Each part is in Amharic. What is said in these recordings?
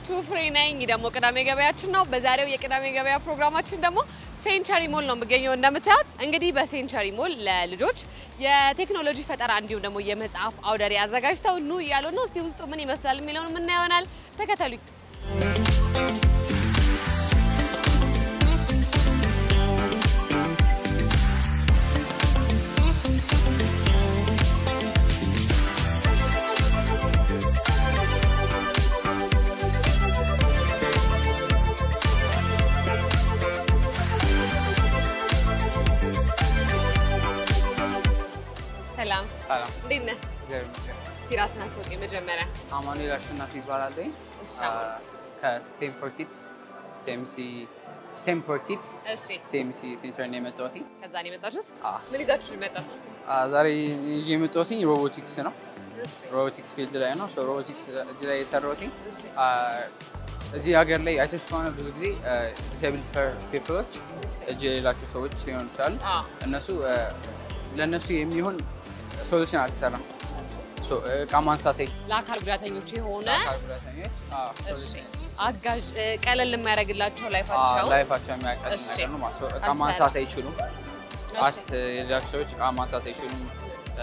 ናችሁ? ፍሬ ነኝ። ደግሞ ቅዳሜ ገበያችን ነው። በዛሬው የቅዳሜ ገበያ ፕሮግራማችን ደግሞ ሴንቸሪ ሞል ነው የምገኘው። እንደምታዩት እንግዲህ በሴንቸሪ ሞል ለልጆች የቴክኖሎጂ ፈጠራ እንዲሁም ደግሞ የመጽሐፍ አውደ ርዕይ አዘጋጅተው ኑ እያሉ ነው። እስቲ ውስጡ ምን ይመስላል የሚለውን የምናየው ይሆናል። ተከተሉኝ። ሰላም፣ ሰላም እንዴት ነህ? እግዚአብሔር ይመስገን። እስቲ ራስህን አስታውቀኝ መጀመሪያ። አማኑኤል አሸናፊ ይባላል። እሺ፣ አሁን ከስቴም ፎር ኪድስ ሲኤምሲ ስቴም ፎር ኪድስ እሺ፣ ሲኤምሲ ሴንተር ነው የመጣሁት። ከዛ ነው የመጣችሁት? አ ምን ይዛችሁ የመጣችሁ? አ ዛሬ ይዤ የመጣሁት ሮቦቲክስ ነው። ሮቦቲክስ ፊልድ ላይ ነው። ሶ ሮቦቲክስ እዚህ ላይ የሰራሁት አ እዚህ ሀገር ላይ አይተሽ ከሆነ ብዙ ጊዜ ዲስብል ፒፕሎች እጅ የሌላቸው ሰዎች ሊሆኑ ይችላሉ። አዎ። እነሱ አ፣ ለእነሱ የሚሆን ሶሉሽን አልተሰራም። ሶ እቃ ማንሳት ለአካል ጉዳተኞች የሆነ አካል ጉዳተኞች አ፣ እሺ፣ solution አጋዥ እ፣ ቀለል የሚያደርግላቸው ላይፋቸው ላይፋቸው የሚያቀል እሺ። ነገር ነው ማለት ነው። እቃ አልሰራም። ማንሳት አይችሉም። እሺ፣ አት የሌላቸው ሰዎች እቃ ማንሳት አይችሉም። እ፣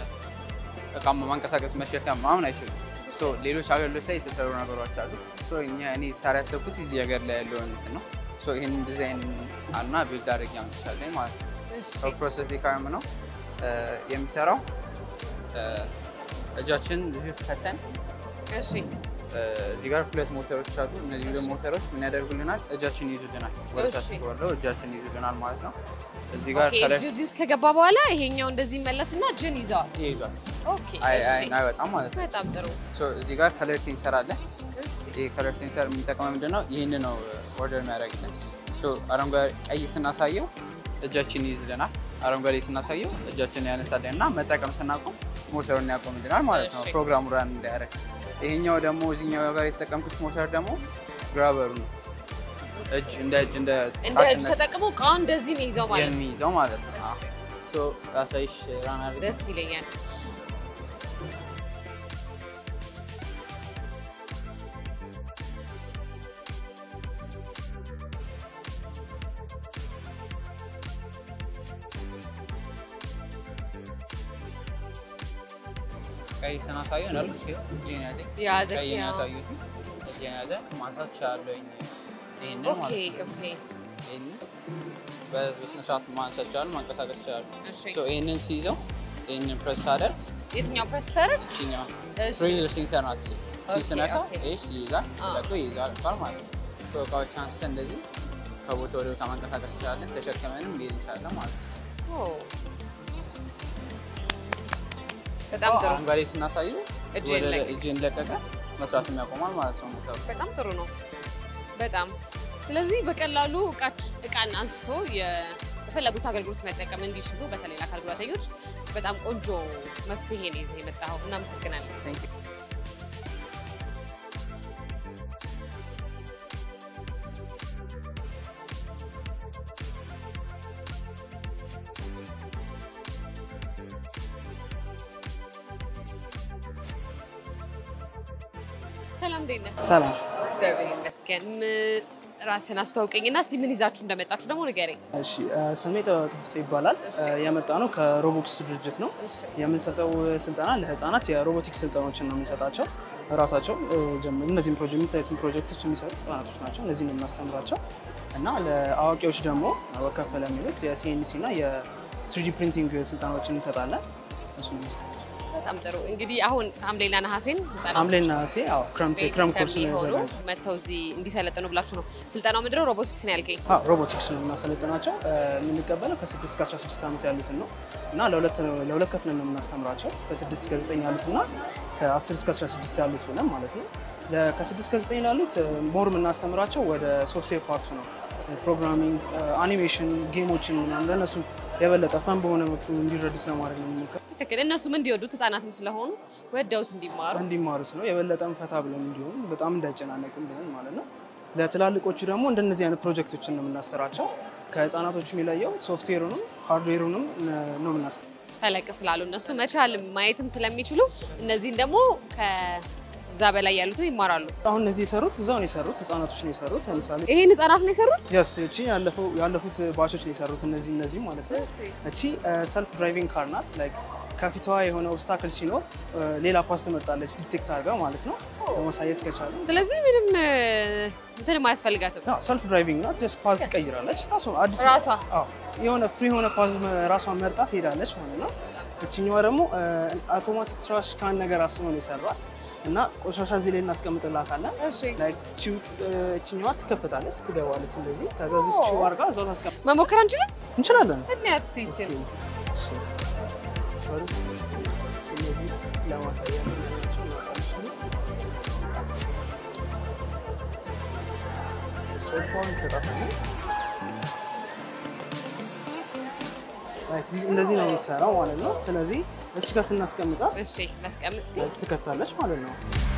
እቃ ማንቀሳቀስ መሸከም ምናምን አይችሉም። ሶ ሌሎች ሀገሮች ላይ የተሰሩ ነገሮች አሉ። ሶ እኛ እኔ ሳሪ ያሰብኩት እዚህ ሀገር ላይ ያለውን እንትን ነው። ሶ ይህን ዲዛይን እና ቢልድ አድርጌ አምስቻለኝ ማለት ነው። እሺ፣ ሶ ፕሮሰቲክ አርም ነው እ፣ የሚሰራው እ፣ እጃችን ልጆች ከተን እሺ፣ እዚህ ጋር ሁለት ሞተሮች አሉ። እነዚህ ሁለት ሞተሮች ምን ያደርጉልናል? እጃችን ይይዙልናል። ወደታች እሺ። ወርደው እጃችን ይይዙልናል ማለት ነው። እዚህ ጋር ኦኬ። ከላይ እጅ እዚህ ውስጥ ከገባ በኋላ ይሄኛው እንደዚህ መለስና ጅን ይዘዋል። ይይዟል። ኦኬ፣ አይ እሺ፣ አይ አይወጣም ማለት ነው። በጣም ጥሩ። ሶ እዚህ ጋር ከለር ሴንሰር አለ። እሺ፣ ይሄ ከለር ሴንሰር የሚጠቅመው ምንድን ነው? ይህን ነው ኦርደር የሚያደርግልን። ሶ አረንጓዴ ቀይ ስናሳየው እጃችን ይይዝልናል። አረንጓዴ ስናሳየው እጃችን ያነሳልን እና መጠቀም ስናቆም ሞተሩን ያቆምልናል ማለት ነው። እሺ። ፕሮግራሙ ራን እንዳያደርግ። ይሄኛው ደግሞ እዚህኛው ጋር የተጠቀምኩት ሞተር ደግሞ ግራበሩ ነው። እጅ እንደ እጅ እንደ እንደ እጅ ጣትነት ተጠቅሞ እቃውን እንደዚህ ነው ይዘው ማለት ነው። የሚይዘው ማለት ነው። አዎ። ሶ ላሳይሽ ራን አድርጌ ደስ ይለኛል። ቀይ ስናሳየው እንዳልኩሽ ይኸው እጄን ያዘኝ ያዘ ቀይ ያው። የሚያሳዩት እጄን ያዘ ማንሳት እችላለሁኝ። ይህንን ኦኬ፣ ማለት ነው። ኦኬ፣ ይህንን በስነ ስርዓት ማንሳት ይችላሉ፣ ማንቀሳቀስ ይችላሉ። እሺ። ሶ ይህንን ሲይዘው ይህንን ፕሬስ ሳደርግ የትኛው ፕሬስ ታደርግ? ይችኛዋ እሺ፣ ፕሬር ሴንሰር ናት። ኦኬ፣ ሲስነካ ኦኬ። ይሽ ይይዛል፣ አዎ። ለቆ ይይዛል ባል ማለት ነው። ሶ እቃዎች አንስተን እንደዚህ ከቦታ ወደ ቦታ ማንቀሳቀስ እንችላለን፣ ተሸክመንም ሊሄድ እንችላለን ማለት ነው። ኦ፣ በጣም ጥሩ፣ አረንጓዴ ስናሳየው እጅን ወደ ለቀቀ። እጅን ለቀቀ መስራትም ያቆማል ማለት ነው ሞተሩ። በጣም ጥሩ ነው። በጣም ስለዚህ በቀላሉ እቃች እቃን አንስቶ የፈለጉት አገልግሎት መጠቀም እንዲችሉ በተለይ ለአካል ጉዳተኞች በጣም ቆንጆ መፍትሄ ነው ይዘህ የመጣኸው። እናመሰግናለን። Thank you. ሰላም እንዴት ነህ? ሰላም እግዚአብሔር ይመስገን። ም- ራስን አስተዋውቀኝና እስቲ ምን ይዛችሁ እንደመጣችሁ ደግሞ ንገረኝ። እሺ እ፣ ስሜ ጥበብ ይባላል እ፣ የመጣ ነው ከሮቦክስ ድርጅት ነው የምንሰጠው ስልጠና ለህፃናት የሮቦቲክስ ስልጠናዎችን ነው የምንሰጣቸው ራሳቸው እ፣ ጀምር እነዚህም ፕሮጀክት የሚታዩትን ፕሮጀክቶች የሚሰሩ ህጻናቶች ናቸው እነዚህን ነው የምናስተምራቸው እና ለአዋቂዎች ደግሞ ወከፍ ለሚሉት የሲኤንሲ እና የስሪዲ ፕሪንቲንግ ስልጠናዎችን እንሰጣለን እሱ ነው የሚሰጠው። በጣም ጥሩ። እንግዲህ አሁን ሐምሌና ነሐሴን ህጻናት ሐምሌና ነሐሴ አዎ ክረምት ክረምት ኮርስ ነው ከሚሆኑ ያዘጋጀ መጥተው እዚህ እንዲሰለጥኑ ብላችሁ ነው። ስልጠናው ምንድን ነው? ሮቦቲክስ ነው ያልከኝ። ሮቦቲክስ ነው የምናሰለጥናቸው እ፣ የምንቀበለው ከ6 እስከ 16 ዓመት ያሉትን ነው እና ለሁለት ነው ለሁለት ከፍለን ነው የምናስተምራቸው ከ6 እስከ 9 ያሉት እና ከ10 እስከ 16 ያሉት ብለን ማለት ነው። ለ- ከ6 እስከ 9 ላሉት እ፣ ሞር የምናስተምራቸው ወደ ሶፍትዌር ፓርቱ ነው ፕሮግራሚንግ፣ አኒሜሽን፣ ጌሞችን ምናምን ለእነሱ የበለጠ ፈን በሆነ መልኩ እንዲረዱት ለማድረግ ነው የምንሞክረው። ትክክል። እነሱም እንዲወዱት ህጻናትም ስለሆኑ ወደውት እንዲማሩ እንዲማሩት ነው የበለጠም ፈታ ብለን እንዲሆን በጣም እንዳይጨናነቅም ብለን ማለት ነው። ለትላልቆቹ ደግሞ እንደነዚህ አይነት ፕሮጀክቶችን ነው የምናሰራቸው። ከህፃናቶች የሚለየው ሶፍትዌሩንም ሃርድዌሩንም ነው የምናስተምራቸው። ተለቅ ስላሉ እነሱ መቻል ማየትም ስለሚችሉ እነዚህን ደግሞ እዛ በላይ ያሉትን ይማራሉ። አሁን እነዚህ የሰሩት እዛው ነው የሰሩት፣ ህጻናቶች ነው የሰሩት። ለምሳሌ ይሄን ህጻናት ነው የሰሩት። የስ እቺ ያለፈው ያለፉት ባቾች ነው የሰሩት እነዚህ እነዚህ ማለት ነው። እቺ ሰልፍ ድራይቪንግ ካር ናት። ላይክ ከፊቷ የሆነ ኦብስታክል ሲኖር ሌላ ፓስ ትመርጣለች ዲቴክት አድርጋ ማለት ነው ለማሳየት ከቻለ ስለዚህ ምንም እ፣ እንትን አያስፈልጋትም። ሰልፍ ድራይቪንግ ናት። ጀስት ፓዝ ትቀይራለች ራሷ አዲስ ራሷ? አዎ የሆነ ፍሪ የሆነ ፓዝ ራሷን መርጣ ትሄዳለች ማለት ነው። እችኛዋ ደግሞ አውቶማቲክ ትራሽ ካን ነገር አስቦ ነው የሰራት እና ቆሻሻ እዚህ ላይ እናስቀምጥላታለን። እሺ ላይክ ቺውት እችኛዋ ትከፍታለች፣ ትገባለች እንደዚህ። ከዛ ዚህ ቺው አድርጋ እዛው ታስቀምጥ መሞከር አንችልም። እንችላለን። እንያት እስቲ ይችን እሺ ፈርስት ስለዚህ ለማሳያ ናቸው ሶፋውን እንሰጣታለን። ላይክ እዚህ- እንደዚህ ነው የምትሰራው ማለት ነው። ስለዚህ እዚህ ጋር ስናስቀምጣት እሺ ላስቀምጥ እስቲ። ላይክ ትከታለች ማለት ነው።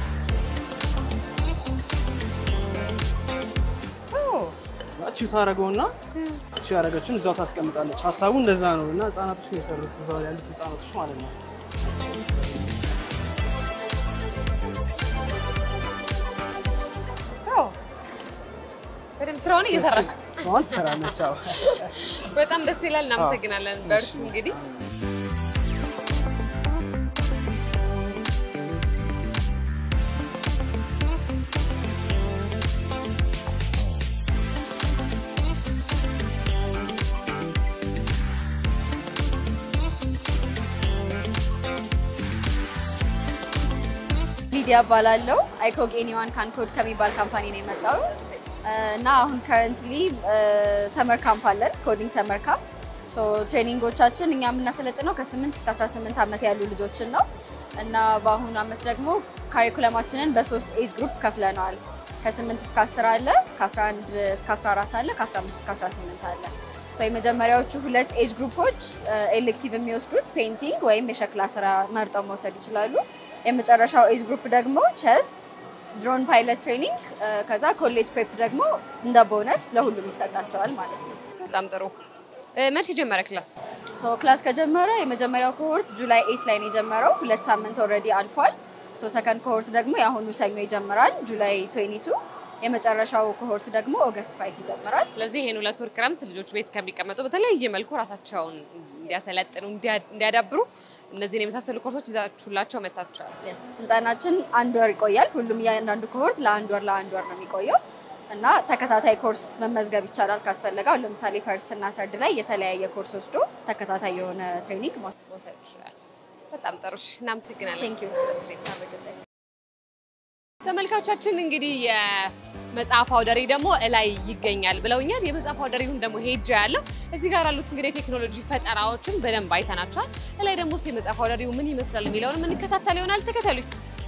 ቺው ታደርገውና ቺው ያደረገችውን እዛው ታስቀምጣለች። ሀሳቡ እንደዛ ነው እና ህጻናቶች ነው የሰሩት እዛው ያሉት ህጻናቶች ማለት ነው። አዎ በደምብ ስራውን እየሰራሽ ስራዋን ትሰራለች። አዎ በጣም ደስ ይላል። እናመሰግናለን። በርቱ እንግዲህ ሊዲያ እባላለሁ። አይኮግ ኤኒዋን ካንኮድ ከሚባል ካምፓኒ ነው የመጣው እና አሁን ከረንትሊ ሰመር ካምፕ አለን፣ ኮዲንግ ሰመር ካምፕ። ሶ ትሬኒንጎቻችን እኛ የምናሰለጥነው ከ8 እስከ 18 ዓመት ያሉ ልጆችን ነው እና በአሁኑ ዓመት ደግሞ ካሪኩለማችንን በሶስት ኤጅ ግሩፕ ከፍለነዋል። ከ8 እስከ 10 አለ፣ ከ11 እስከ 14 አለ፣ ከ15 እስከ 18 አለ። ሶ የመጀመሪያዎቹ ሁለት ኤጅ ግሩፖች ኤሌክቲቭ የሚወስዱት ፔይንቲንግ ወይም የሸክላ ስራ መርጠው መውሰድ ይችላሉ። የመጨረሻው ኤጅ ግሩፕ ደግሞ ቸስ፣ ድሮን ፓይለት ትሬኒንግ፣ ከዛ ኮሌጅ ፕሬፕ ደግሞ እንደ ቦነስ ለሁሉም ይሰጣቸዋል ማለት ነው። በጣም ጥሩ። እ፣ መቼ ጀመረ ክላስ? ሶ ክላስ ከጀመረ የመጀመሪያው ኮሆርት ጁላይ ኤት ላይ ነው የጀመረው። ሁለት ሳምንት ኦልሬዲ አልፏል። ሶ ሰከንድ ኮሆርት ደግሞ የአሁኑ ሰኞ ይጀምራል ጁላይ 22። የመጨረሻው ኮሆርት ደግሞ ኦገስት ፋይቭ ይጀምራል። ስለዚህ ይሄን ሁለት ወር ክረምት ልጆች ቤት ከሚቀመጡ በተለያየ መልኩ ራሳቸውን እንዲያሰለጥኑ እንዲያ- እንዲያዳብሩ እነዚህን የመሳሰሉ ኮርሶች ይዛችሁላቸው መታችኋል። Yes፣ ስልጠናችን አንድ ወር ይቆያል። ሁሉም እያንዳንዱ ኮሆርት ለአንድ ወር ለአንድ ወር ነው የሚቆየው እና ተከታታይ ኮርስ መመዝገብ ይቻላል ካስፈለገ። አሁን ለምሳሌ ፈርስት እና ሰርድ ላይ የተለያየ ኮርስ ወስዶ ተከታታይ የሆነ ትሬኒንግ መውሰድ መውሰድ ይችላል። በጣም ጥሩ እሺ፣ እናመሰግናለን። ቴንክ ዩ ተመልካቾቻችን እንግዲህ የመጽሐፍ አውደሪ ደግሞ እላይ ይገኛል ብለውኛል። የመጽሐፍ አውደሪውን ደግሞ ሄጃ ያለው እዚህ ጋር ያሉት እንግዲህ የቴክኖሎጂ ፈጠራዎችን በደንብ አይተናቸዋል። እላይ ደግሞ ውስጥ የመጽሐፍ አውደሪው ምን ይመስላል የሚለውን የምንከታተል ይሆናል። ተከተሉኝ።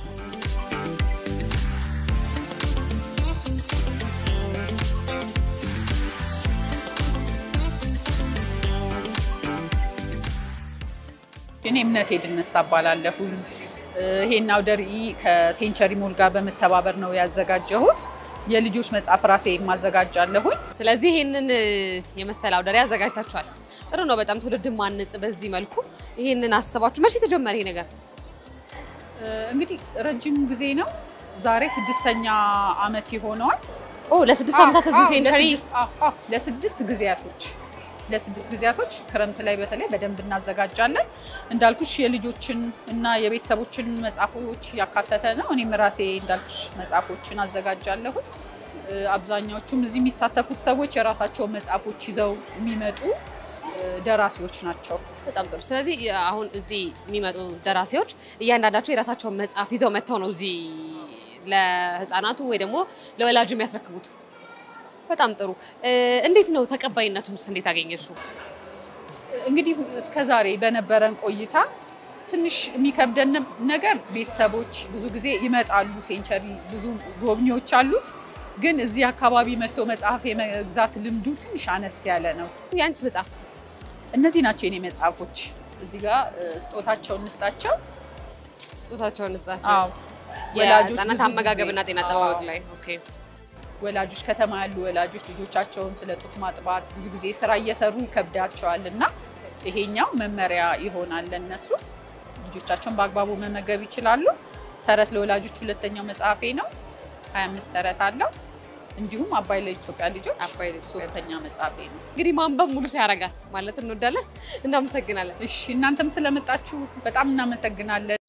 እኔ እምነቴ ድነሳ እባላለሁኝ። ይሄን አውደ ርዕይ ከሴንቸሪ ሞል ጋር በመተባበር ነው ያዘጋጀሁት። የልጆች መጽሐፍ ራሴ የማዘጋጃለሁኝ። ስለዚህ ይህንን የመሰለ አውደሪ አዘጋጅታችኋል። ጥሩ ነው። በጣም ትውልድ ማነጽ በዚህ መልኩ ይህንን አስባችሁ መቼ የተጀመረ ይሄ ነገር? እንግዲህ ረጅም ጊዜ ነው። ዛሬ ስድስተኛ ዓመት ይሆነዋል። ኦ ለስድስት ዓመታት እዚህ አዎ፣ ሴንቸሪ ለስድስት- አዎ፣ አዎ፣ ለስድስት ጊዜያቶች ለስድስት ጊዜያቶች ክረምት ላይ በተለይ በደንብ እናዘጋጃለን። እንዳልኩሽ የልጆችን እና የቤተሰቦችን መጽሐፎች ያካተተ ነው። እኔም ራሴ እንዳልኩሽ መጽሐፎችን አዘጋጃለሁ። እ፣ አብዛኛዎቹም እዚህ የሚሳተፉት ሰዎች የራሳቸውን መጽሐፎች ይዘው የሚመጡ እ፣ ደራሲዎች ናቸው። በጣም ጥሩ። ስለዚህ አሁን እዚህ የሚመጡ ደራሲዎች እያንዳንዳቸው የራሳቸውን መጽሐፍ ይዘው መጥተው ነው እዚህ ለህፃናቱ ወይ ደግሞ ለወላጅ የሚያስረክቡት። በጣም ጥሩ። እ፣ እንዴት ነው ተቀባይነቱንስ እንዴት አገኘሽው? እንግዲህ እስከ ዛሬ በነበረን ቆይታ ትንሽ የሚከብደን ነገር ቤተሰቦች ብዙ ጊዜ ይመጣሉ። ሴንቸሪ ብዙ ጎብኚዎች አሉት፣ ግን እዚህ አካባቢ መጥቶ መጽሐፍ የመግዛት ልምዱ ትንሽ አነስ ያለ ነው። የአንቺስ መጽሐፍ እነዚህ ናቸው የኔ መጽሐፎች። እዚህ ጋር እ፣ ስጦታቸውን እንስጣቸው። ስጦታቸውን እንስጣቸው። አዎ፣ ወላጆች የህፃናት ብዙ አመጋገብና ጊዜ- ጤና አጠባበቅ አዎ። ላይ ኦኬ። ወላጆች ከተማ ያሉ ወላጆች ልጆቻቸውን ስለ ጡት ማጥባት ብዙ ጊዜ ስራ እየሰሩ ይከብዳቸዋል እና ይሄኛው መመሪያ ይሆናል ለነሱ። ልጆቻቸውን በአግባቡ መመገብ ይችላሉ። ተረት ለወላጆች ሁለተኛው መጽሐፌ ነው። 25 ተረት አለው። እንዲሁም አባይ ለኢትዮጵያ ልጆች አባይ ሶስተኛ መጽሐፌ ነው። እንግዲህ ማንበብ ሙሉ ሰው ያደርጋል ማለት እንወዳለን። እናመሰግናለን። እሺ እናንተም ስለመጣችሁ በጣም እናመሰግናለን።